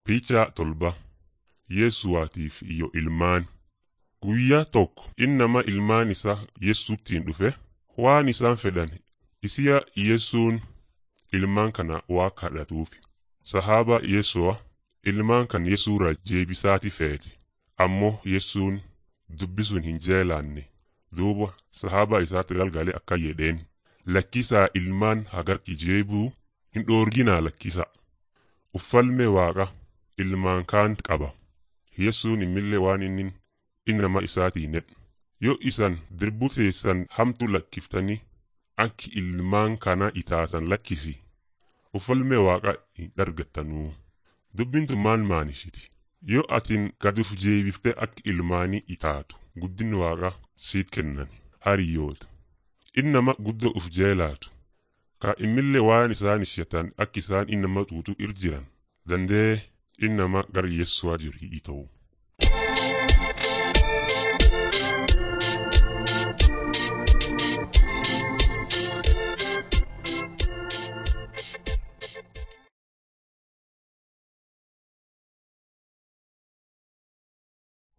Piichaa tolba Yesuwaatiif iyo ilmaan. Guyyaa tokko innama ilmaan isaa Yesuuttiin dhufe waan isaan fedhan isiya Yesuun ilmaan kana waa kadhatuufi. Sahaaba Yesu'a ilmaan kan Yesuura jeebisaati feete ammoo Yesuun dubbi sun hin jeelaanne duuba sahaaba isaatti galgale akka jedheen lakkisaa ilmaan hagarki jeebuu hin dhoorginaa lakkisa uffalme waaqa ilmaan kaan qaba Yesuun immillee waan inni innama isaatii nedhu yoo isan dirbu teessan hamtu lakkiftanii akki ilmaan kana itaatan lakkisi uffalme waaqa hin dargattanuu dubbiin tun maal maanishiti yoo atin gaduf jeebifte akka ilmaanii itaatu guddin waaqa siit kennan hariyyoota innama guddo uf jeelaatu ka immillee waan isaan ishatan akka isaan innama tuutu ir jiran dandee innama gar yessuwaa jirii ta'u